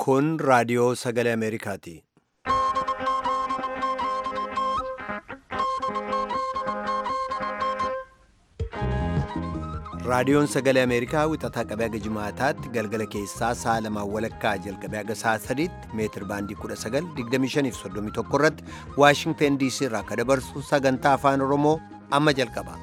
Kun raadiyoo sagalee Ameerikaati. Raadiyoon sagalee Ameerikaa wixataa qabee haga jimaataatti galgala keessaa sa'a lamaan walakkaa jalqabee haga sa'a sadiitti meetir baandii 19:25 irratti Waashingteen DC irraa akka dabarsu sagantaa afaan Oromoo amma jalqaba.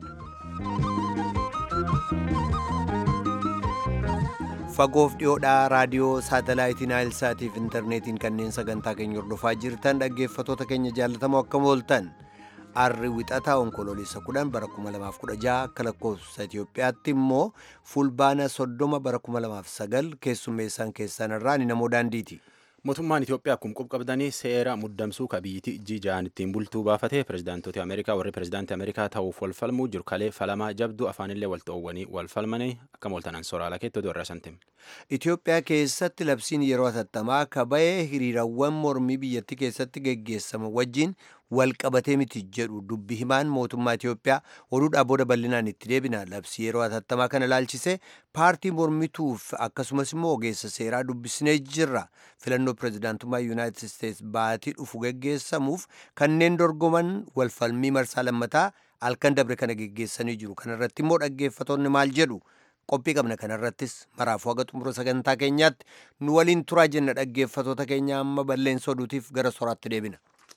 Fagoof dhiyoodhaa raadiyoo saatalaayitii Naayilsaatiif intarneetiin kanneen sagantaa keenya hordofaa jirtan dhaggeeffatoota keenya jaallatamoo akkam ooltan. Arri wixataa onkoloolessa 10 bara 2016 akka lakkoofsa Itoophiyaatti immoo fulbaana 30 bara 2009 keessummeessaan keessan irraa ni namoo daandiiti. Mootummaan Itoophiyaa akkuma qubqabdanii seera muddamsuu kabiyyiti jijaan ittiin bultuu baafate pirezidaantota Ameerikaa warri pirezidaantii Ameerikaa ta'uuf wal falmuu jiru kalee falamaa jabduu afaanillee wal ta'uwwanii wal falmanii akka mooltanan soraala keettoo irraa santim. Itoophiyaa keessatti labsiin yeroo hatattamaa kaba'ee hiriirawwan mormii biyyattii keessatti geggeessama wajjin wal qabatee miti jedhu dubbi himaan mootummaa Itoophiyaa oduudhaa booda bal'inaan itti deebina labsii yeroo hatattamaa kana ilaalchisee paartii mormituuf akkasumas immoo ogeessa seeraa dubbisnee jirra filannoo pirezidaantummaa yuunaayitid isteets baatii dhufu geggeessamuuf kanneen dorgoman walfalmii marsaa lammataa halkan dabre kana geggeessanii jiru kanarratti immoo dhaggeeffatoonni maal jedhu qophii qabna kanarrattis maraafuu haga xumura sagantaa keenyaatti nu waliin turaa jenna dhaggeeffatoota keenya amma balleessa oduutiif gara soraatti deebina.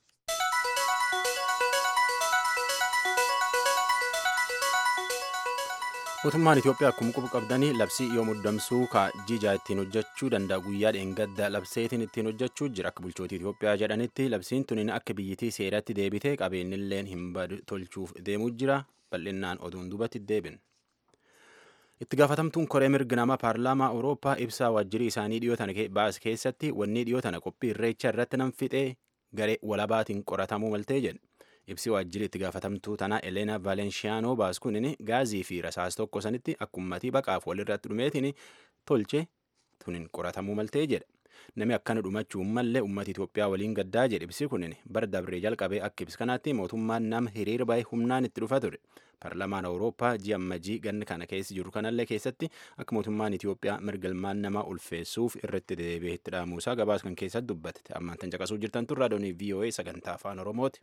Mootummaan Itoophiyaa akkuma quba qabdanii labsii yoo muddamsuu ka jijaa ittiin hojjechuu danda'a guyyaa dheengadda labseetiin ittiin hojjechuu jira akka bulchootii Itoophiyaa jedhanitti labsiin tuniin akka biyyittii seeratti deebitee qabeenyilleen hin tolchuuf deemuu jira bal'innaan oduun dubatti deebin. Itti gaafatamtuun koree mirga namaa paarlaamaa Awurooppaa ibsaa waajjirii isaanii dhiyootan baas keessatti wanni dhiyootana qophii irreecha irratti nan fixee garee walabaatiin qoratamuu maltee jedhe. Ibsi waajjirri itti gaafatamtuu tanaa Eleena Vaalenshiyaanoo baaskunin gaazii fi rasaas tokko sanitti akkummatii baqaaf walirratti dhumeetiin tolche tunin qoratamuu maltee jedha. Nami akkana dhumachuu mallee uummata Itoophiyaa waliin gaddaa jedhe ibsi kunin bara dabree jalqabee akka ibsi kanaatti mootummaan nama hiriira baay'ee humnaan itti dhufa ture. Paarlaamaan Awurooppaa ji'a ammajii ganna kana keessa jiru kanallee keessatti akka mootummaan Itoophiyaa mirgalmaan namaa ulfeessuuf irratti deebi'ee itti dhaamuusaa gabaas kan keessatti dubbate. Ammaan tan caqasuu jirtan tun raadiyoonii VOA sagantaa afaan Oromooti.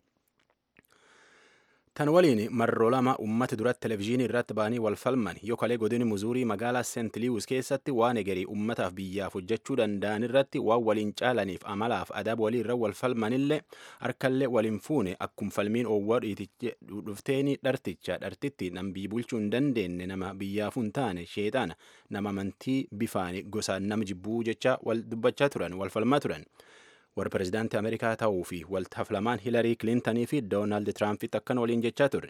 Tan waliin marroo lama uummata duratti televezyiinii irratti ba'anii wal falman yoo kalee godini muzuurii magaalaa seent liwus keessatti waan egerii uummataaf biyyaaf hojjechuu danda'an irratti waan waliin caalaniif amalaaf adaba walii irra wal falmanillee harkallee waliin fuune akkuma falmiin oowwaa dhufteeni dharticha dhartitti nam biyyi bulchuu hin dandeenye nama biyyaaf hin taane sheexaana nama amantii bifaani gosaan nama jibbuu jecha wal dubbachaa turan wal falmaa turan. warra pirezidaantii ameerikaa ta'uu fi waltaflamaan hilarii kilintanii fi doonaald tiraampitti akkan waliin jechaa ture.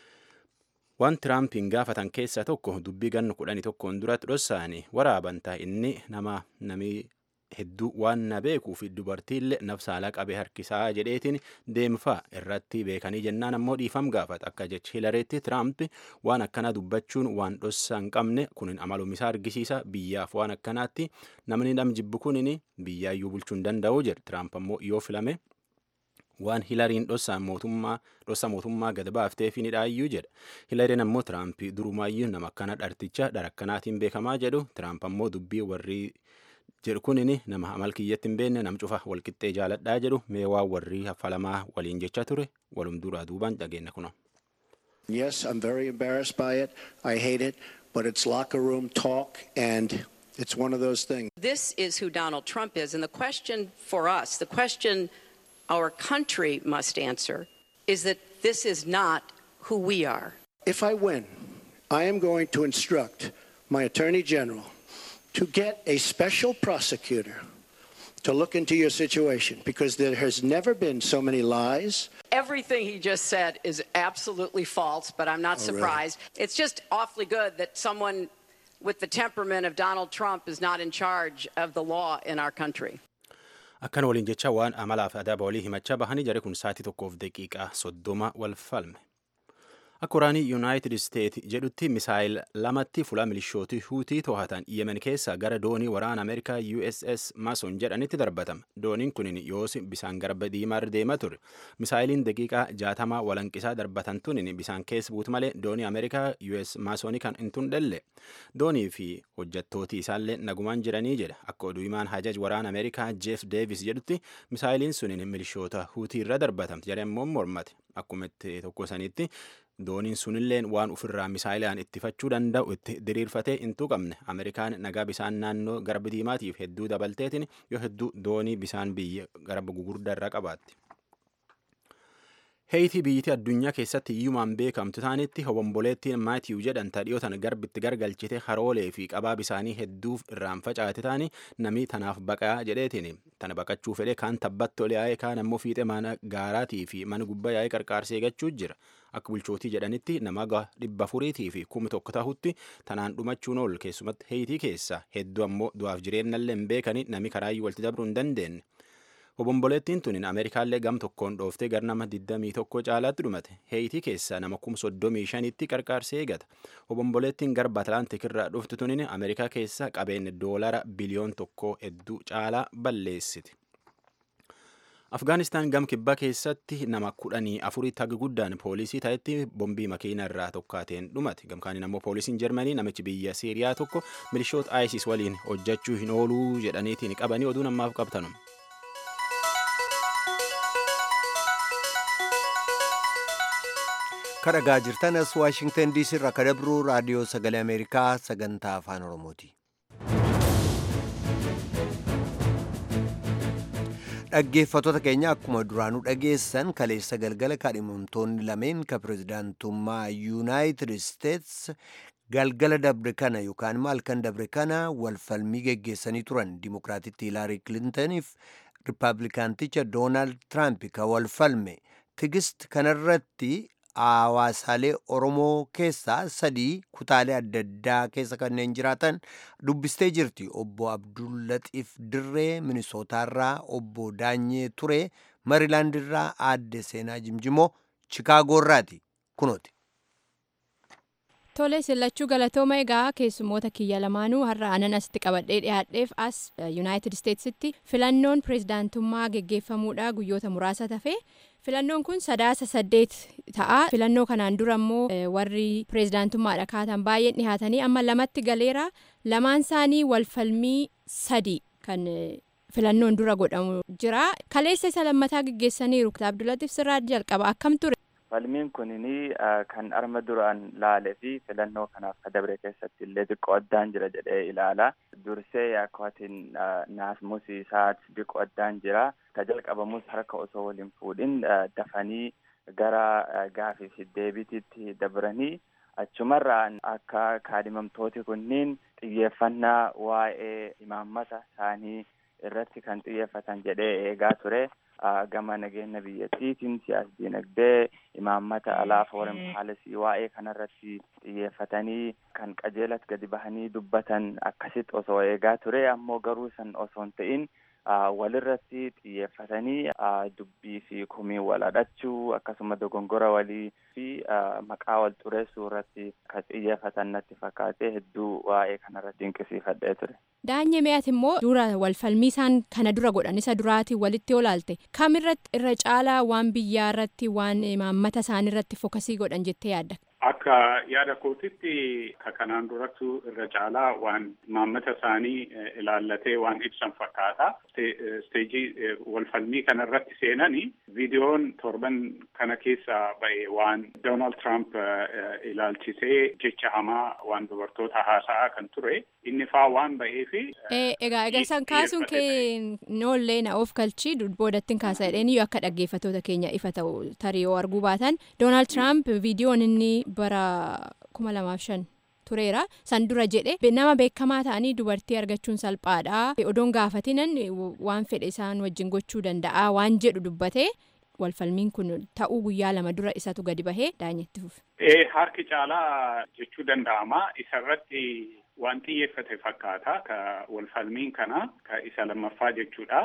Waan tiraampiin gaafatan keessaa tokko dubbii ganna kudhanii tokkoon duratti dhossaanii waraaban inni nama namii hedduu waan na beekuu fi dubartiillee nafsaalaa qabee harkisaa jedheetiin deemfaa irratti beekanii jennaan ammoo dhiifam gaafata akka jecha hilareetti tiraamp waan akkanaa dubbachuun waan dhossaa hin qabne kunin amalummaa argisiisa biyyaaf waan akkanaatti namni nam jibbu kunin biyyaayyuu bulchuu hin danda'u jedhe tiraamp ammoo yoo filame waan hilariin dhossaa mootummaa dhossaa mootummaa gad baaftee fi nidhaayyuu jedha hilariin ammoo tiraamp durumaayyuu nama akkana dharticha dharakkanaatiin beekamaa jedhu tiraamp ammoo dubbii warri jedhu kunin nama amal kiyyatti hin beekne nam cufa walqixxee jaaladhaa jedhu mee waan warri haffalamaa waliin jecha ture walum duraa duubaan dhageenya kuno. Yes, I'm very embarrassed by it. I hate it, but it's locker room talk and it's one of those things. This is who Donald Trump is. And the question for us, the question our country must answer, is that this is not who we are. If I win, I am going to instruct my Attorney General to get a special prosecutor to look into your situation because there has never been so many lies. Everything he just said is absolutely false, but I'm not Oh, really? surprised. It's just awfully good that someone with the temperament of Donald Trump is not in charge of the law in our country. Akkan waliin jecha waan amalaaf adaba walii himachaa bahanii jare kun sa'aatii tokkoof daqiiqaa soddoma wal falme. Akka waraanii Yuunaayitid Isteet jedhutti misaayil lamatti fuula milishootii Huutii to'atan Yemen keessa gara doonii waraana Ameerikaa USS Mason jedhanitti darbatama. Dooniin kun yoos bisaan garba diimaarra deema ture. Misaayiliin daqiiqaa jaatamaa walanqisaa darbatan tun bisaan keessa buutu malee doonii Ameerikaa US Masonii kan hin tundhelle. Doonii fi hojjettooti isaallee nagumaan jiranii jedha. Akka oduu himaan hajaj waraana Ameerikaa Jeff Davis jedhutti misaayiliin sun milishoota Huutii irra darbatamte jedhee immoo mormate. Akkuma itti tokko sanitti dooniin sunilleen waan ofirraa misaayilaan ittifachuu danda'u itti diriirfatee hin tuqamne ameerikaan nagaa bisaan naannoo garba diimaatiif hedduu dabalteetiin yoo hedduu doonii bisaan biyya garba gugurdaa irraa qabaatti. Heeyitii biyyittii addunyaa keessatti iyyumaan beekamtu taanitti hobomboleettiin maatiiw jedhan tadhiyootan garbitti gargalchite haroolee fi qabaa bisaanii hedduuf irraan facaate taani namni tanaaf baqaa jedheetiin tana baqachuu fedhe kaan tabbatti ol yaa'ee kaan ammoo fiixee mana gaaraatii fi mana gubbaa yaa'ee qarqaarsee eeggachuu jira. Akka bulchootii jedhanitti nama dhibba afuriitii fi kuma tokko tahutti tanaan dhumachuun ol keessumatti heeyitii keessa hedduu ammoo du'aaf jireenyallee hin beekani nami karaayyuu walitti dabruu hin dandeenye. Obomboleettiin tun Ameerikaallee gam tokkoon dhooftee gar nama 21 caalaatti dhumate. Heeyitii keessa nama kum 35tti qarqaarsee eegata. Obomboleettiin garba Atlaantik irraa dhuftu tunin Ameerikaa keessa qabeenya doolara biliyoon tokko hedduu caalaa balleessiti. Afgaanistaan gam kibbaa keessatti nama kudhanii afuritti haga guddaan poolisii ta'etti bombii makiina irraa tokkaateen dhumate. Gamkaaniin ammoo poolisiin Jarmanii namichi biyya Siiriyaa tokko milishoota ISIS waliin hojjechuu hin ooluu jedhaniitiin qabanii oduu namaaf qabtanum. kadhagaa jirtan as waashingtan diisii irraa kadabruu raadiyoo sagalee ameerikaa sagantaa afaan oromooti dhaggeeffattoota keenya akkuma duraanuu dhageessan kaleessa galgala kaadhimamtoonni lameen ka pirezidaantummaa yuunaayitid isteets galgala dabre kana yookaan maalkan dabre kana walfalmii geggeessanii turan dimokiraatitti hilaarii kilintaniif riippaabilikaanticha doonaald tiraamp ka walfalme tigist kanarratti hawaasaalee oromoo keessaa sadii kutaalee adda addaa keessa kanneen jiraatan dubbistee jirti obbo abdullaxiif dirree minisootaarraa obbo daanyee ture mariilaandirraa aadde seenaa jimjimoo chikaagoorraati kunooti. Tole sillachuu galatooma egaa keessummoota kiyya lamaanuu har'a anan asitti qabadhee dhiyaadheef as yuunaayitid isteetsitti filannoon pirezidaantummaa geggeeffamuudha guyyoota muraasa tafe filannoon kun sadaasa saddeet ta'a filannoo kanaan dura immoo warri pirezidaantummaadha kaatan baay'een dhihaatanii amma lamatti galeera lamaan isaanii walfalmii sadi kan filannoon dura godhamu jira kaleessa isa lammataa geggeessaniiru abdulatif sirraa jalqaba akkam ture. falmiin kunini kan arma duraan laale fi filannoo kanaaf ka dabre keessatti illee xiqqoo addaan jira jedhee ilaala dursee akkaatiin naasmusi isaat xiqqoo addaan jira ka jalqabamus harka osoo waliin fuudhin dafanii gara gaafii fi deebitiitti dabranii achumarraan akka kaadhimamtooti kunniin xiyyeeffannaa waa'ee imaammata isaanii irratti kan xiyyeeffatan jedhee eegaa ture. gama nageenya biyyattiitiin siyaas dinagdee imaammata alaa foreign policy waa'ee kanarratti xiyyeeffatanii kan qajeelatti gadi bahanii dubbatan akkasitti osoo eegaa ture ammoo garuu san osoo hin ta'in walirratti xiyyeeffatanii dubbii fi kumii wal hadhachuu akkasuma dogongora walii fi maqaa wal xureessuu irratti kan xiyyeeffatan natti fakkaatee hedduu waa'ee kanarratti dinqisiifadhee ture. Daanyee mi'aati immoo dura walfalmii isaan kana dura godhan isa duraatiin walitti olaalte kamirratti irra caalaa waan biyyaa irratti waan imaammata isaanii irratti fokasii godhan jettee yaadda. Akka yaada kootitti ka kanaan durattu irra caalaa waan imaammata isaanii ilaallatee waan ibsan fakkaata. Isteejii walfalmii kana irratti seenanii viidiyoon torban kana keessa ba'e waan Doonaald Tiraamp ilaalchisee jecha hamaa waan dubartoota haasa'aa kan ture inni faa waan ba'eefi. Egaa egaa isaan kaasuun kee noollee na of galchii boodattiin kaasa jedheen iyyuu akka dhaggeeffattoota keenya ifa ta'u tarii yoo arguu baatan Doonaald Tiraamp viidiyoon inni bara kuma lamaaf shan tureera san dura jedhe nama beekamaa ta'anii dubartii argachuun salphaadha odoon gaafatinan waan fedhe isaan wajjin gochuu danda'a waan jedhu dubbate walfalmiin kun ta'uu guyyaa lama dura isatu gadi bahee daanyetti fufe. Harki caalaa jechuu danda'ama isarratti waan xiyyeeffate fakkaata ka walfalmiin kana ka isa lammaffaa jechuudha.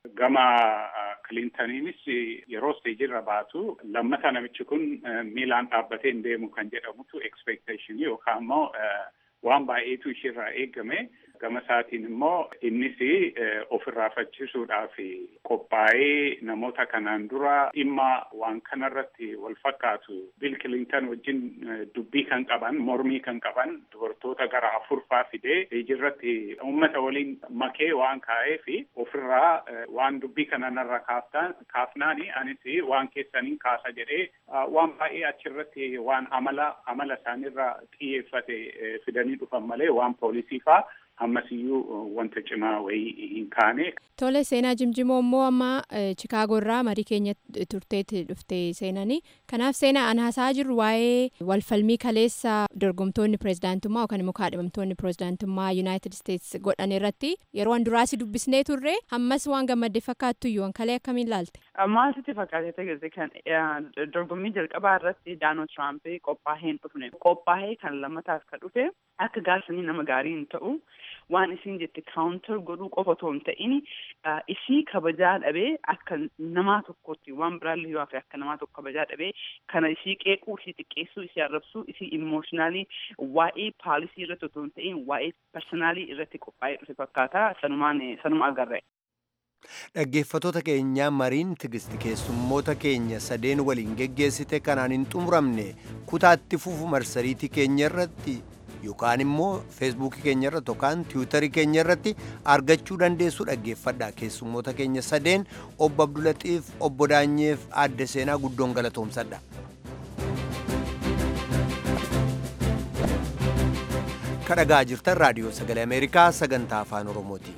gama kilintaniinis yeroo isteejirra baatu lammata namichi kun miilaan dhaabbatee hin deemu kan jedhamutu expectation yookaan immoo waan baay'eetu ishiirraa eegame gama isaatiin immoo innis ofirraa faccisuudhaaf qophaa'ee namoota kanaan dura dhimma waan kanarratti wal fakkaatu bil kilintan wajjin dubbii kan qaban mormii kan qaban dubartoota gara afurfaa fidee ijirratti uummata waliin makee waan kaa'eef ofirraa waan dubbii kanarra kaafnaani anis waan keessaniin kaasa jedhee waan baay'ee achirratti waan amala amala isaanirra xiyyeeffate fidanii dhufan malee waan poolisii faa ammasiyyuu wanta cimaa wayii hin kaane. Tole seenaa jimjimoo immoo amma Chikaagoo irraa marii keenya turteetti dhufte seenanii kanaaf seenaa an haasaa jirru waa'ee walfalmii kaleessa dorgomtoonni pirezidaantummaa yookaan immoo kaadhimamtoonni pirezidaantummaa Yuunaayitid Isteets godhan irratti yeroo an duraasi dubbisnee turre ammas waan gammadde fakkaattu iyyuu an kalee akkamiin laalte. Maal sitti fakkaate ta'e kan dorgommii jalqabaa irratti Doonaald Tiraamp qophaa'ee hin dhufne qophaa'ee kan lammataaf kan dhufe akka gaafsanii nama gaarii hin ta'u waan isiin jette kaawuntar godhuu qofa otoo hin ta'in isii kabajaa dhabee akka namaa tokkotti waan biraallee yoo hafe akka namaa tokko kabajaa dhabee kana isii qeequu isii xiqqeessuu isii arrabsuu isii imooshinaali waa'ee paalisii irratti otoo hin ta'in waa'ee parsanaalii irratti qophaa'ee dhufe fakkaata sanumaan sanuma agarre. Dhaggeeffatoota keenyaa mariin tigisti keessummoota keenya sadeen waliin geggeessite kanaan hin xumuramne kutaatti fufu marsariitii keenya irratti yookaan immoo feesbuukii keenya irratti yookaan tiwutarii keenya irratti argachuu dandeessu dhaggeeffadha keessummoota keenya sadeen obbo Abdulaxiif obbo Daanyeef aadde seenaa guddoon galatoomsadha. kadhagaa jirtan raadiyoo sagalee ameerikaa sagantaa afaan oromooti.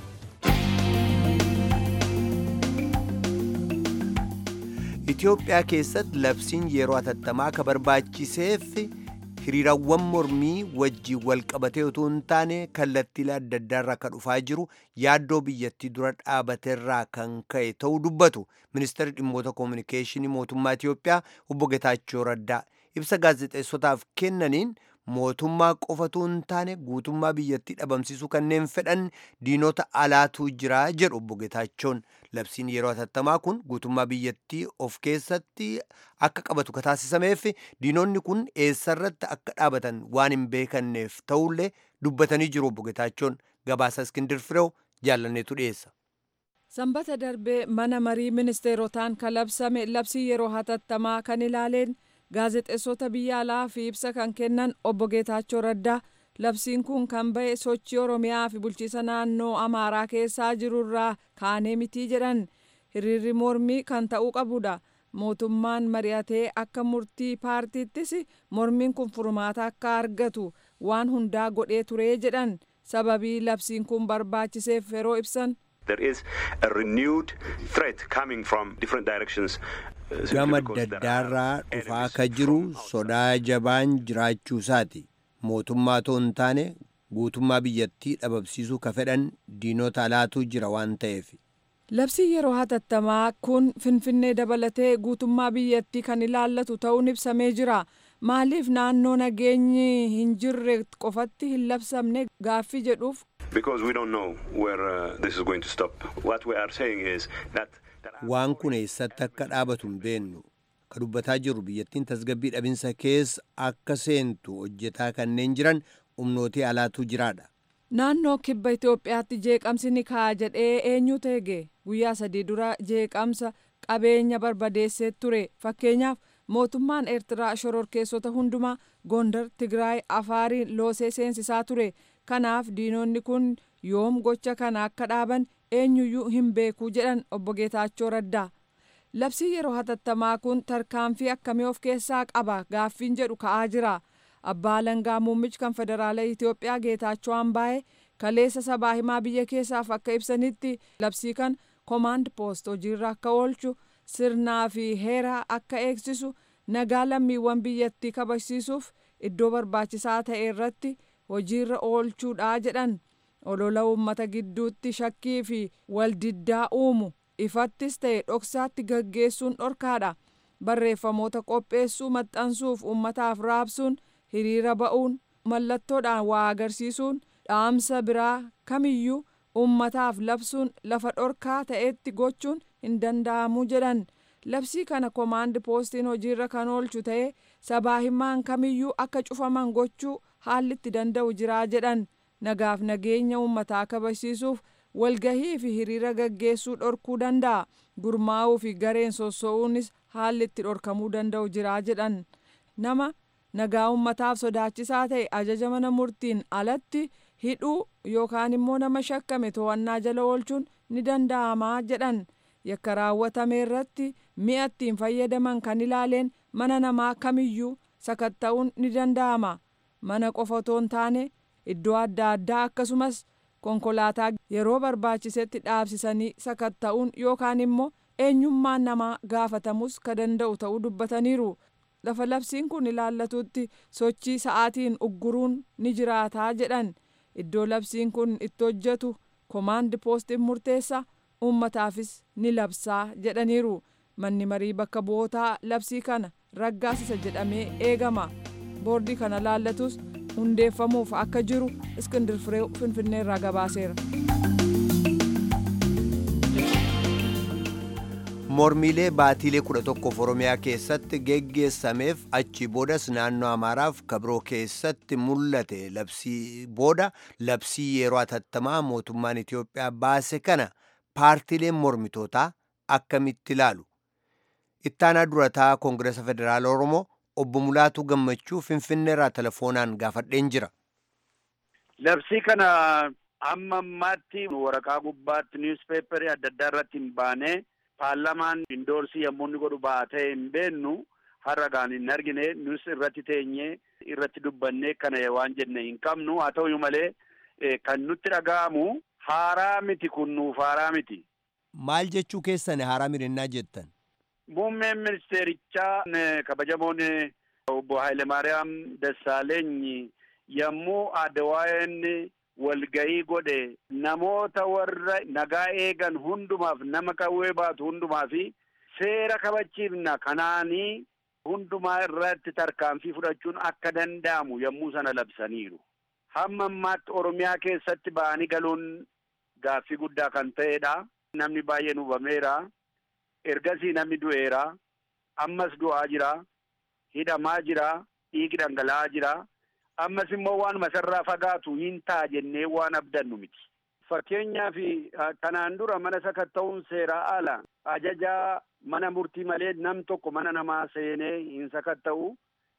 Itoophiyaa keessatti labsiin yeroo hatattamaa ka barbaachiseef hiriirawwan mormii wajjiin wal qabatee utuu hin taane kallattiilee adda addaarraa kan dhufaa jiru yaaddoo biyyattii dura dhaabateerraa kan ka'e ta'uu dubbatu ministeerri dhimmoota koominikeeshinii mootummaa Itoophiyaa obbo Getaachoo Raddaa ibsa gaazexeessotaaf kennaniin mootummaa qofatu hin taane guutummaa biyyattii dhabamsiisuu kanneen fedhan diinota alaatu jira jedhu obbo Getaachoon labsiin yeroo hatattamaa kun guutummaa biyyattii of keessatti akka qabatu ka taasisameef diinonni kun eessarratti akka dhaabatan waan hin beekanneef ta'ullee dubbatanii jiru obbo Getaachoon gabaasa iskindir fireew jaallanneetu dhiyeessa. Sanbata darbee mana marii ministeerotaan kan labsame labsii yeroo hatattamaa kan ilaaleen gaazexeessota biyya alaa fi ibsa kan kennan obbo Geetaachoo Raddaa labsiin kun kan ba'e sochii Oromiyaa fi bulchiisa naannoo Amaaraa keessaa jirurraa kaanee mitii jedhan hiriirri mormii kan ta'uu qabudha. Mootummaan mari'atee akka murtii paartiittis mormiin kun furmaata akka argatu waan hundaa godhee turee jedhan sababii labsiin kun barbaachiseef yeroo ibsan. There is a renewed threat coming from different directions. gama daddaarraa dhufaa akka jiru sodaa jabaan jiraachuu isaati mootummaa too hin taane guutummaa biyyattii dhabamsiisuu ka fedhan diinota alaatu jira waan ta'eef. Labsii yeroo hatattamaa kun Finfinnee dabalatee guutummaa biyyattii kan ilaallatu ta'uun ibsamee jira. Maaliif naannoo nageenyi hin jirre qofatti hin labsamne gaaffii jedhuuf. Because we don't know where uh, this is going to stop. What we are saying is that waan kun eessatti akka dhaabatu hin beennu ka dubbataa jirru biyyattiin tasgabbii dhabinsa keessa akka seentu hojjetaa kanneen jiran humnootii alaatu jiraadha. Naannoo kibba Itoophiyaatti jeeqamsi ni ka'a jedhee eenyu teege guyyaa sadii dura jeeqamsa qabeenya barbadeessee ture fakkeenyaaf mootummaan Eertiraa shororkeessota hundumaa Gondar, Tigraay, Afaariin loosee seensisaa ture kanaaf diinonni kun yoom gocha kana akka dhaaban eenyuyyuu hin beekuu jedhan obbo Geetaachoo Raddaa. Labsii yeroo hatattamaa kun tarkaanfii akkamii of keessaa qaba gaaffiin jedhu ka'aa jira. Abbaa Alangaa Muummichi kan Federaala Itoophiyaa Geetaachoo Ambaayee kaleessa sabaa himaa biyya keessaaf akka ibsanitti labsii kan koomaand poost hojiirra akka oolchu sirnaa fi heera akka eegsisu nagaa lammiiwwan biyyattii kabachiisuuf iddoo barbaachisaa ta'e irratti hojiirra oolchuudha jedhan. olola uummata gidduutti shakkii fi waldiddaa uumu ifattis ta'e dhoksaatti gaggeessuun dhorkaadha barreeffamoota qopheessuu maxxansuuf uummataaf raabsuun hiriira ba'uun mallattoodhaan waa agarsiisuun dhaamsa biraa kamiyyuu ummataaf labsuun lafa dhorkaa ta'etti gochuun hin danda'amu jedhan labsii kana komaandi poostiin hojiirra kan oolchu ta'ee sabaa himaan kamiyyuu akka cufaman gochuu haalli itti danda'u jiraa jedhan nagaaf nageenya ummataa kabachiisuuf walgahii fi hiriira gaggeessuu dhorkuu danda'a gurmaa'uu fi gareen sossoo'uunis haalli itti dhorkamuu danda'u jiraa jedhan nama nagaa ummataaf sodaachisaa ta'e ajaja mana murtiin alatti hidhuu yookaan immoo nama shakkame to'annaa jala oolchuun ni danda'amaa jedhan yakka raawwatame irratti mi'a ittiin fayyadaman kan ilaaleen mana namaa kamiyyuu sakatta'uun ni danda'ama mana qofa otoo hin taane iddoo adda addaa akkasumas konkolaataa yeroo barbaachisetti dhaabsisanii sakatta'uun yookaan immoo eenyummaan namaa gaafatamus ka danda'u ta'uu dubbataniiru lafa labsiin kun ilaallatutti sochii sa'aatiin ugguruun ni jiraataa jedhan iddoo labsiin kun itti hojjetu komaandi poostiin murteessa uummataafis ni labsaa jedhaniiru manni marii bakka bu'ootaa labsii kana raggaasisa jedhamee eegama boordii kana laallatus hundeeffamuuf akka jiru iskindir firee finfinneerraa gabaaseera. mormiilee baatiilee kudha tokkoof oromiyaa keessatti geggeessameef achi boodas naannoo amaaraaf kabiroo keessatti mul'ate labsii booda labsii yeroo atattamaa mootummaan itiyoophiyaa baase kana paartiileen mormitootaa akkamitti ilaalu ittaanaa durataa koongireesa federaala oromoo obbo Mulaatuu Gammachuu Finfinneerraa telefoonaan gaafadheen jira. Labsii kana amma ammaatti waraqaa gubbaatti niwuspeeperii adda addaa irratti hin baane paarlamaan indoorsii yommuu inni godhu baatee hin beennu har'agaan hin argine nus irratti teenyee irratti dubbannee kana waan jenne hin qabnu haa ta'uyyuu malee kan nutti dhaga'amu haaraa miti kun nuuf haaraa miti. Maal jechuu keessan haaraa mirinnaa jettan? Muummeen ministeerichaa kabajamoon obbo Hayilemaariyaam Dassaaleeny yommuu Adwaayeen walgahii godhe namoota warra nagaa eegan hundumaaf nama qawwee baatu hundumaa fi seera kabachiifna kanaanii hundumaa irratti tarkaanfii fudhachuun akka danda'amu yommuu sana labsaniiru. Hamma ammaatti Oromiyaa keessatti ba'anii galuun gaaffii guddaa kan ta'edha. Namni baay'een hubameera. ergasii namni du'eera ammas du'aa jira hidhamaa jira dhiigi dhangala'aa jira ammas immoo waan masarraa fagaatu hin ta'a jennee waan abdannu miti. Fakkeenyaaf kanaan dura mana sakatta'uun seeraa ala ajajaa mana murtii malee nam tokko mana namaa seenee hin sakatta'u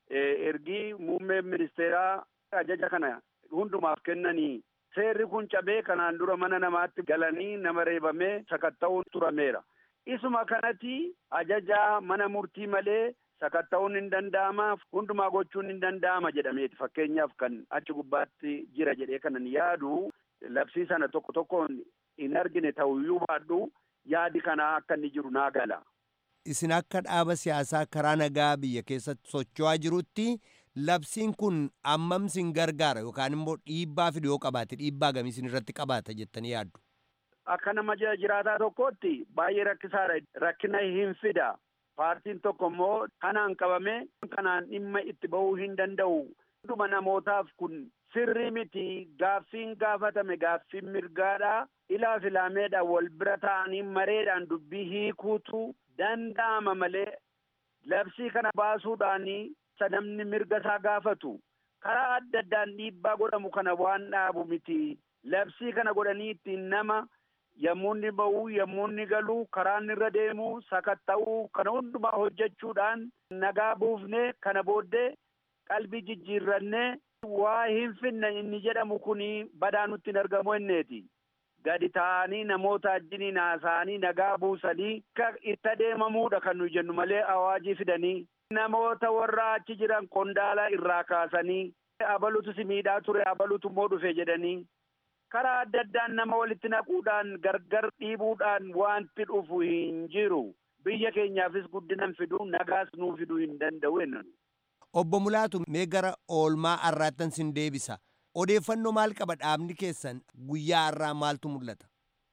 ergii muummeen ministeeraa ajaja kana hundumaaf kennanii seerri kun cabee kanaan dura mana namaatti galanii nama reebamee sakatta'uun turameera. Isuma kanatti ajajaa mana murtii malee sakatta'uun hin danda'ama hundumaa gochuun hin danda'ama jedhameeti fakkeenyaaf kan achi gubbaatti jira jedhee kanan yaadu labsii sana tokko tokkoon hin argine ta'uyyuu baadhu yaadi kanaa akka inni jiru naa gala. Isin akka dhaaba siyaasaa karaa nagaa biyya keessatti socho'aa jirutti labsiin kun ammam sin gargaara yookaan immoo dhiibbaa fidu yoo qabaate dhiibbaa gamii isin irratti qabaata jettanii yaaddu. Akka nama jiraataa tokkotti baay'ee rakkisaadha. Rakkina hin fida. Paartiin tokko immoo kanaan qabame kanaan dhimma itti bahuu hin danda'u. Hunduma namootaaf kun sirrii miti. Gaaffiin gaafatame gaaffiin mirgaadha. Ilaa filaameedhaan wal bira ta'anii mareedhaan dubbii hiikuutu danda'ama malee labsii kana baasuudhaanii namni mirga isaa gaafatu. Karaa adda addaan dhiibbaa godhamu kana waan dhaabu miti. Labsii kana godhanii ittiin nama yommuu inni ba'uu yommuu inni galuu karaan irra deemu sakatta'uu kana hundumaa hojjechuudhaan nagaa buufnee kana booddee qalbii jijjiirrannee waa hin finne inni jedhamu kuni badaa nutti hin argamu inneeti. Gadi ta'anii namoota ajjiniin haasa'anii nagaa buusanii akka itti adeemamuudha kan nuyi jennu malee awaajii fidanii namoota warra achi jiran qondaala irraa kaasanii abalutu si miidhaa ture abalutu immoo dhufe jedhanii karaa adda addaan nama walitti naquudhaan gargar dhiibuudhaan wanti dhufu hin jiru. Biyya keenyaafis guddinan fiduu nagaas nuu fiduu hin danda'u jennan. Obbo Mulaatu mee gara oolmaa har'aattan sin deebisa. Odeeffannoo maal qaba dhaabni keessan guyyaa har'aa maaltu mul'ata?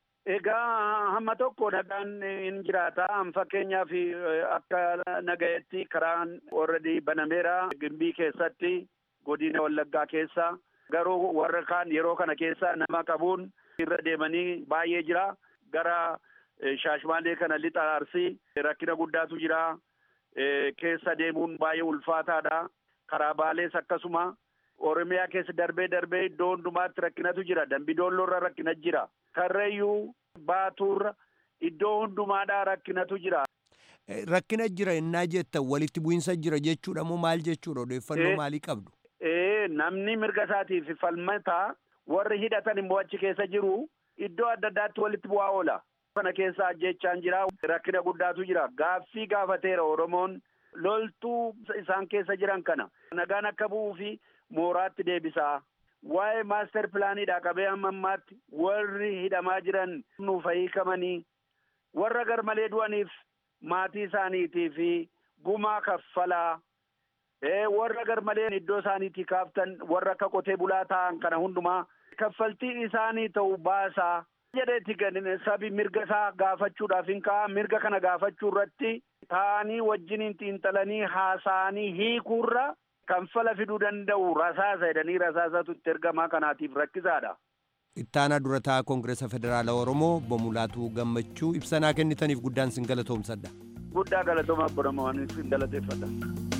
Egaa hamma tokko nagaan hin jiraata. Fakkeenyaaf akka nagayetti karaan already banameera gimbii keessatti godina Wallaggaa keessa. garuu warra kaan yeroo kana keessa nama qabuun irra deemanii baay'ee jira gara shaashmaalee kana lixa arsii rakkina guddaatu jira keessa deemuun baay'ee ulfaataadha karaa baalees akkasuma oromiyaa keessa darbee darbee iddoo hundumaatti rakkinatu jira dambidoolloorra rakkina jira karrayyuu baatuurra iddoo hundumaadhaa rakkinatu jira. Rakkina jira innaa jettan walitti bu'insa jira jechuudha moo maal jechuudha odeeffannoo maalii qabdu? Ee namni mirga isaatiif falmataa warri hidhatan immoo achi keessa jiru iddoo adda addaatti walitti bu'aa oola. Kana keessa ajjechaan jira rakkina guddaatu jira gaaffii gaafateera Oromoon loltuu isaan keessa jiran kana nagaan akka bu'uu fi mooraatti deebisaa. Waa'ee maaster pilaaniidha qabee hamma ammaatti warri hidhamaa jiran nuuf hiikamanii warra garmalee du'aniif maatii isaaniitii fi gumaa kaffalaa warra garmalee iddoo isaaniitii kaaftan warra akka qotee bulaa ta'an kana hundumaa kaffaltii isaanii ta'u baasaa jedheeti gadin sabi mirga isaa gaafachuudhaaf hin ka'a mirga kana gaafachuu irratti ta'anii wajjiniin xiinxalanii haasa'anii hiikuurra kanfala fiduu danda'u rasaasa jedhanii rasaasatu itti ergamaa kanaatiif rakkisaadha. Ittaanaa durataa Koongireesa Federaala Oromoo Bomulaatuu Gammachuu ibsanaa kennitaniif guddaan sin galatoomsadha. Guddaa galatooma Oromoo waan sin galateeffadha.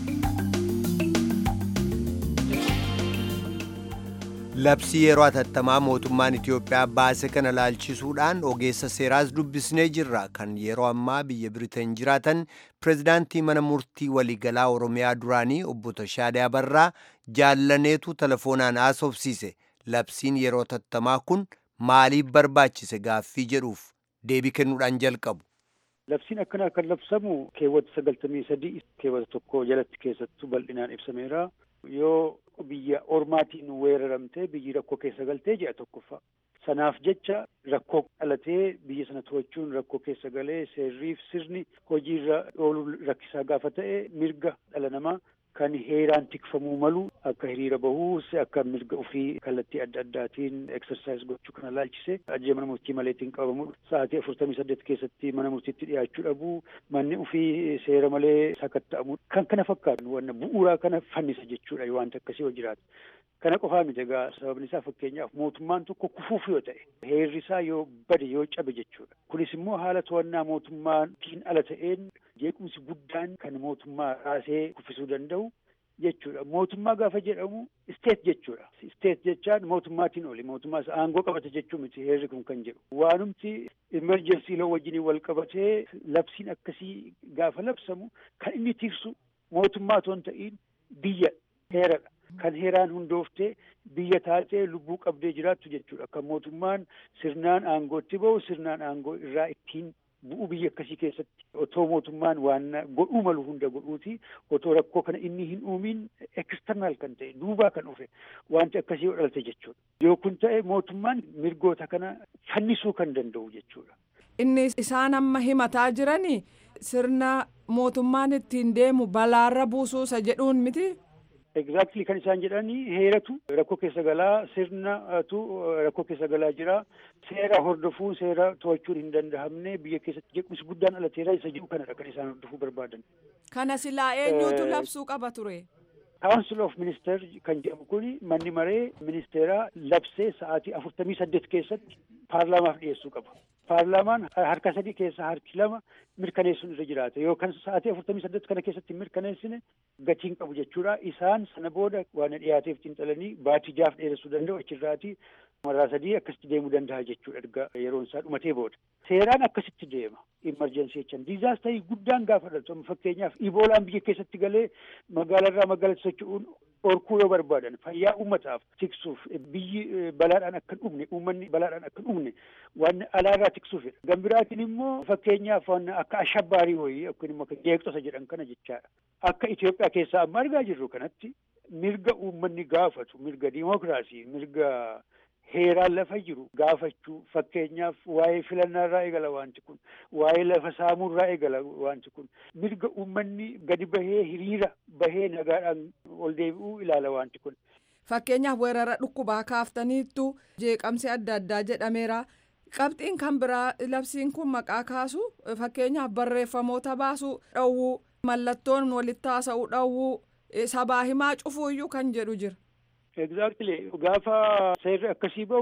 Labsii yeroo atattamaa mootummaan Itiyoophiyaa baase kana laalchisuudhaan ogeessa seeraas dubbisnee jirra kan yeroo ammaa biyya Biriteen jiraatan pirezidaantii mana murtii waliigalaa Oromiyaa duraanii obbo Tashaadee Abarraa jaallaneetu telefoonaan haasofsiise. Labsiin yeroo atattamaa kun maaliif barbaachise gaaffii jedhuuf deebii kennuudhaan jalqabu. Labsiin akkanaa kan labsamu keewwata sagaltamii sadii keewwata tokko jalatti keessattuu bal'inaan ibsameera. Yoo biyya ormaatiin weeraramtee biyyi rakkoo keessa galtee ji'a tokkoffaa. Sanaaf jecha rakkoo dhalatee biyya sana to'achuun rakkoo keessa galee seerriif sirni hojiirra ooluu rakkisaa gaafa ta'e mirga dhala namaa kan heeraan tikfamuu malu akka hiriira bahuu akka mirga ofii kallattii adda addaatiin eksersaayis gochuu kana laalchise ajjee mana murtii maleetiin qabamu sa'aatii afurtamii saddeet keessatti mana murtiitti dhiyaachuu dhabuu manni ofii seera malee sakatta'amu kan kana fakkaatu wanna bu'uuraa kana fannisa jechuudha wanta akkasii yoo jiraatu. Kana qofaa miti egaa sababni isaa fakkeenyaaf mootummaan tokko kufuuf yoo ta'e heerri isaa yoo bade yoo cabe jechuudha. Kunis immoo haala to'annaa mootummaatiin ala ta'een jeequmsi guddaan kan mootummaa raasee kuffisuu danda'u jechuudha. Mootummaa gaafa jedhamu isteet jechuudha. Isteet jechaan mootummaatiin oli mootummaa aangoo qabate jechuu miti heerri kun kan jedhu. Waanumti imerjensii loo wajjiniin wal qabatee labsiin akkasii gaafa labsamu kan inni tiksu mootummaa otoo hin ta'iin biyya heeradha. Kan heeraan hundooftee biyya taatee lubbuu qabdee jiraattu jechuudha. Kan mootummaan sirnaan aangootti bahu sirnaan aangoo irraa ittiin bu'u biyya akkasii keessatti otoo mootummaan waan godhuu malu hunda godhuuti otoo rakkoo kana inni hin uumiin eksternaal kan ta'e duubaa kan dhufe wanti akkasii dhalte jechuudha. Yoo kun ta'e mootummaan mirgoota kana fannisuu kan danda'u jechuudha. Inni isaan amma himataa jirani sirna mootummaan ittiin deemu balaarra buusuusa jedhuun miti. Exactly kan isaan jedhanii heeratu rakkoo keessa galaa sirnatu rakkoo keessa galaa jira seera hordofuu seera to'achuun hin danda'amne biyya keessatti jeequmsi guddaan alateera isa jedhu kanadha kan isaan hordofuu barbaadan. Kana silaa eenyuutu labsuu qaba ture? Council of Minister kan jedhamu kun manni maree ministeeraa labsee sa'aatii afurtamii saddeet keessatti paarlaamaaf dhiyeessuu qaba. Paarlaamaan harka sadii keessaa harki lama mirkaneessuun irra jiraata. Yookaan sa'aatii afurtamii saddeet kana keessatti hin mirkaneessine gatiin qabu jechuudha. Isaan sana booda waan dhiyaateef xiinxalanii baatii jaaf dheeressuu danda'u achirraatii maraa sadii akkasitti deemuu danda'a jechuudha erga yeroon isaa dhumatee booda. Seeraan akkasitti deema. Imarjensii jechaan diizaastarii guddaan gaafa dhalatu fakkeenyaaf iboolaan biyya keessatti galee magaalarraa magaalatti socho'uun orkuu yoo barbaadan fayyaa uummataaf tiksuuf biyyi balaadhaan akka hin dhumne uummanni balaadhaan akka hin dhumne waan alaarraa tiksuufidha. Gambiraatiin immoo fakkeenyaaf waan akka ashabbaarii wayii yookiin immoo jeeqxota jedhan kana jechaadha. Akka Itoophiyaa keessaa amma argaa jirru kanatti mirga uummanni gaafatu mirga diimokiraasii mirga heeraan lafa jiru gaafachuu fakkeenyaaf waa'ee filannaarraa eegala wanti kun waa'ee lafa saamuurraa eegala wanti kun mirga uummanni gadi bahee hiriira bahee nagaadhaan ol deebi'uu ilaala wanti kun. Fakkeenyaaf weerara dhukkubaa kaaftaniittu jeeqamsi adda addaa jedhameera. Qabxiin kan biraa labsiin kun maqaa kaasu fakkeenyaaf barreeffamoota baasuu dhowwuu mallattoon walitti haasa'uu dhowwuu sabaa himaa cufuuyyuu kan jedhu jira. Exactly gaafa seerri akkasii bahu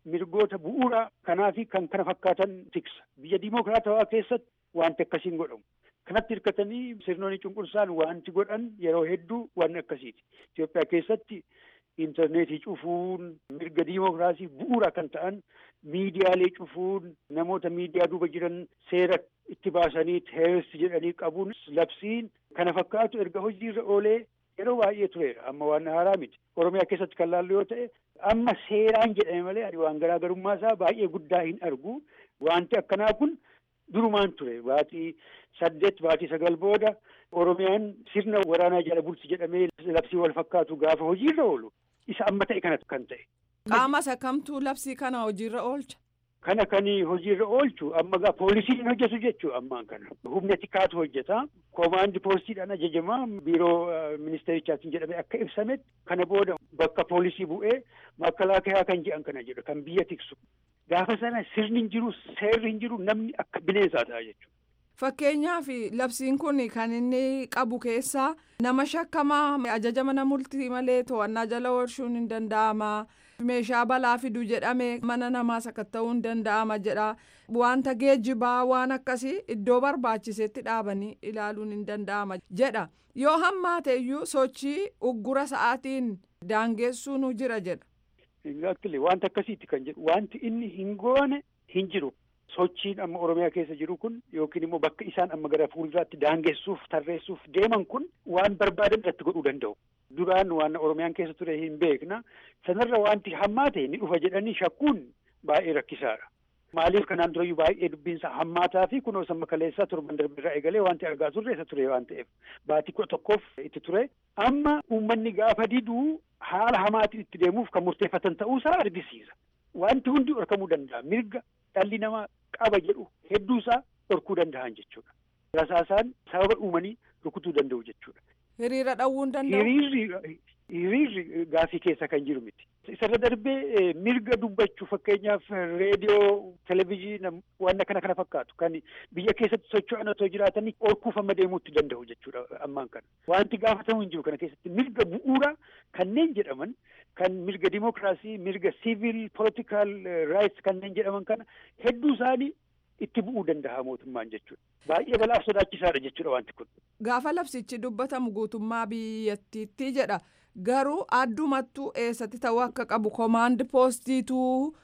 mirgoota bu'uuraa kanaa fi kan kana fakkaatan tiksa biyya diimokiraatawaa keessatti wanti akkasiin godhamu. Kanatti hirkatanii sirnoonni cunqursaan wanti godhan yeroo hedduu waan akkasiiti. Itoophiyaa keessatti intarneetii cufuun mirga diimokiraasii bu'uura kan ta'an miidiyaalee cufuun namoota miidiyaa duuba jiran seera itti baasanii teeroristi jedhanii qabuun labsiin kana fakkaatu erga hojiirra oolee yeroo baay'ee tureera amma waan haaraa miti oromiyaa keessatti kan laallu yoo ta'e amma seeraan jedhame malee ani waan garaagarummaa isaa baay'ee guddaa hin argu wanti akkanaa kun durumaan ture baatii saddeet baatii sagal booda oromiyaan sirna waraanaa jala bulti jedhamee labsii wal fakkaatu gaafa hojiirra oolu isa amma ta'e kana kan ta'e. Qaama isa kamtuu labsii kana hojiirra oolcha. Kana kan hojiirra oolchu amma gaa poolisiin hojjetu jechuu ammaan kana. Humna tikaatu hojjeta. Koomaandi poostiidhaan ajajamaa biiroo ministeerichaatiin jedhamee akka ibsametti kana booda bakka poolisii bu'ee makalaakaa kan jedhan kana jedhu kan biyya tiksu. Gaafa sana sirni hin jiru seerri hin jiru namni akka bineensaa ta'a jechuudha. Fakkeenyaaf labsiin kun kan inni qabu keessaa nama shakkamaa ajaja mana murtii malee to'annaa jala oolchuun hin danda'ama. Meeshaa balaa fidu jedhame mana namaa sakatta'uu hin danda'ama jedha. Wanta geejjibaa waan akkasii iddoo barbaachisetti dhaabanii ilaaluun hin danda'ama jedha. Yoo hammaate iyyuu sochii uggura sa'aatiin daangessuun jira jedha. Exactly wanta akkasiiti kan jedhu wanti inni hin goone hin jiru. Sochiin amma Oromiyaa keessa jiru kun yookiin immoo bakka isaan amma gara fuulduraatti daangessuuf tarreessuuf deeman kun waan barbaadan irratti godhuu danda'u. Duraan waan Oromiyaan keessa ture hin beekna. Sanarra wanti hammaate ni dhufa jedhanii shakkuun baay'ee rakkisaadha. Maaliif kanaan durayyuu baay'ee dubbiinsa hammaataa fi kunoo samma kaleessaa torban darbirraa eegalee wanti argaa turre isa ture waan ta'eef baatii kudha tokkoof itti ture. Amma uummanni gaafa diduu haala hamaatiin itti deemuuf kan murteeffatan ta'uusaa argisiisa. Wanti hundi dhorkamuu danda'a. Mirga dhalli namaa qaba jedhu hedduusaa dhorkuu danda'an jechuudha. Rasaasaan sababa uumanii rukutuu danda'u jechuudha. Hiriira dhawwuu hin danda'u. Hiriirri hiriirri gaafii keessa kan jiru miti. Isarra darbee mirga dubbachuu fakkeenyaaf reediyoo, televizyiina waan kana kana fakkaatu kan biyya keessatti socho'an otoo jiraatanii orkuuf amma deemuutti danda'u jechuudha ammaan kana. Wanti gaafatamu hin jiru kana keessatti mirga bu'uuraa kanneen jedhaman kan mirga dimokiraasii, mirga siivil, poolitikaal raayits kanneen jedhaman kana hedduu isaanii itti bu'uu danda'a mootummaan jechuudha. Baay'ee balaaf sodaachisaadha jechuudha wanti kun. Gaafa labsichi dubbatamu guutummaa biyyattiitti jedha. Garuu addumattuu eessatti ta'uu akka qabu komaandi poostiitu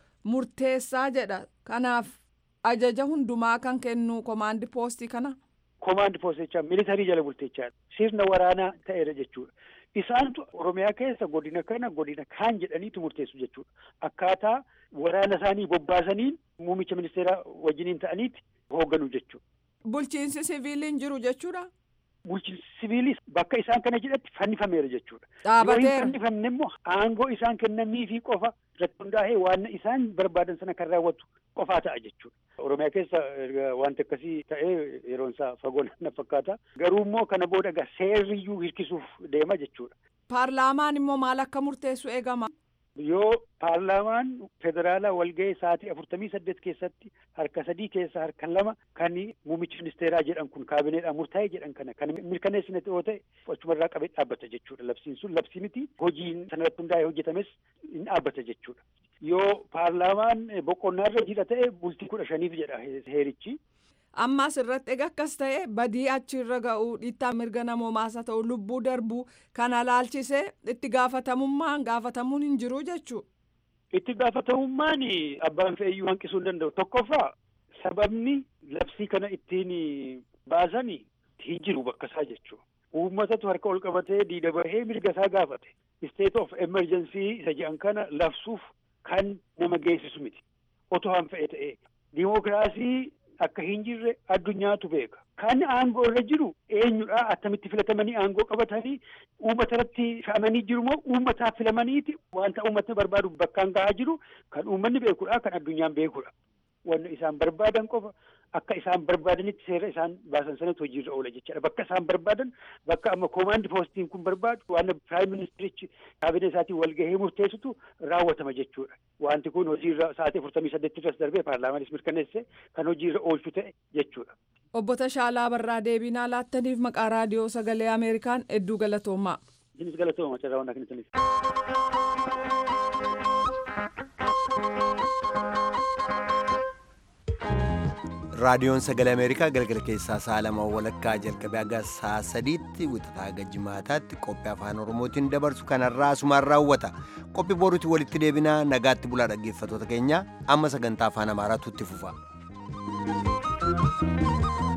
murteessaa jedha. Kanaaf ajaja hundumaa kan kennu komaandi poostii kana. Komaandi poostichaa militarii jala bulteechaadha. Sirna waraanaa ta'eera jechuudha. Isaantu Oromiyaa keessa godina kana godina kaan jedhaniitu murteessu jechuudha. Akkaataa waraana isaanii bobbaasaniin muummicha ministeeraa wajjiniin ta'aniiti hoogganu jechuudha. Bulchiinsi siviiliin jiru jechuudha. Bulchiinsi siviilis bakka isaan kana jedhatti fannifameera jechuudha. Dhaabateera. Yoo hin fannifamne immoo aangoo isaan kennaniifi qofa irratti hundaa'ee waan isaan barbaadan sana kan raawwatu qofaa ta'a jechuudha. Oromiyaa keessa wanti akkasii ta'ee yeroon isaa fagoo na fakkaata. Garuu immoo kana booda egaa seerriyyuu hirkisuuf deema jechuudha. Paarlaamaan immoo maal akka murteessu eegama. Yoo paarlaamaan federaalaa walga'ee sa'aatii afurtamii saddeet keessatti harka sadii keessaa harka lama kan muummichi ministeeraa jedhan kun kaabineedhaan murtaa'e jedhan kana kan mirkaneessine yoo ta'e achumarraa qabee dhaabbata jechuudha. Labsiin sun labsii miti hojiin sanarratti hundaa'ee hojjetames hin dhaabbata jechuudha. Yoo paarlaamaan boqonnaarra jira ta'e bultii kudha shaniif jedha heerichi. Ammas irratti egaa akkas ta'e badii achirra ga'uu dhiittaa mirga namoomaas haa ta'u lubbuu darbuu kana laalchisee itti gaafatamummaan gaafatamuun hin jiru jechuudha. Itti gaafatamummaan abbaan fe'iyyuu hanqisuu hin danda'u. Tokkoffaa sababni labsii kana ittiin baasan hin jiru bakka isaa jechuudha. Uummatatu harka ol qabatee diida bahee mirga isaa gaafate. State of emergency isa jedhan kana labsuuf kan nama geessisu miti. Otoo han fe'e ta'e. Dimookiraasii akka hin jirre addunyaatu beeka. Kan aangoo irra jiru eenyudha attamitti filatamanii aangoo qabatanii uummata irratti fe'amanii jiru moo uummataaf filamaniiti wanta uummatni barbaadu bakkaan gahaa jiru kan uummanni beekudha kan addunyaan beekudha. Wanni isaan barbaadan qofa akka isaan barbaadanitti seera isaan baasan sanatti hojiirra oola jechaadha. Bakka isaan barbaadan bakka amma koomaandi poostiin kun barbaadu waan piraayim ministerichi kaabinee isaatiin walgahee murteessitu raawwatama jechuudha. Wanti kun hojiirra sa'aatii afurtamii saddeettirras darbee paarlaamaanis mirkaneesse kan hojiirra oolchu ta'e jechuudha. Obbo Tashaalaa Barraa deebinaa laattaniif maqaa raadiyoo sagalee Ameerikaan hedduu galatoomaa. Isinis galatooma carraa waan akka raadiyoon sagalee ameerikaa galgala keessaa sa'a lama walakkaa jalqabee haga sa'a sadiitti wixataa haga jimaataatti qophii afaan oromootiin dabarsu kanarraa asumaan raawwata qophii boruutti walitti deebinaa nagaatti bulaa dhaggeeffatoota keenya amma sagantaa afaan amaaraatu itti fufa.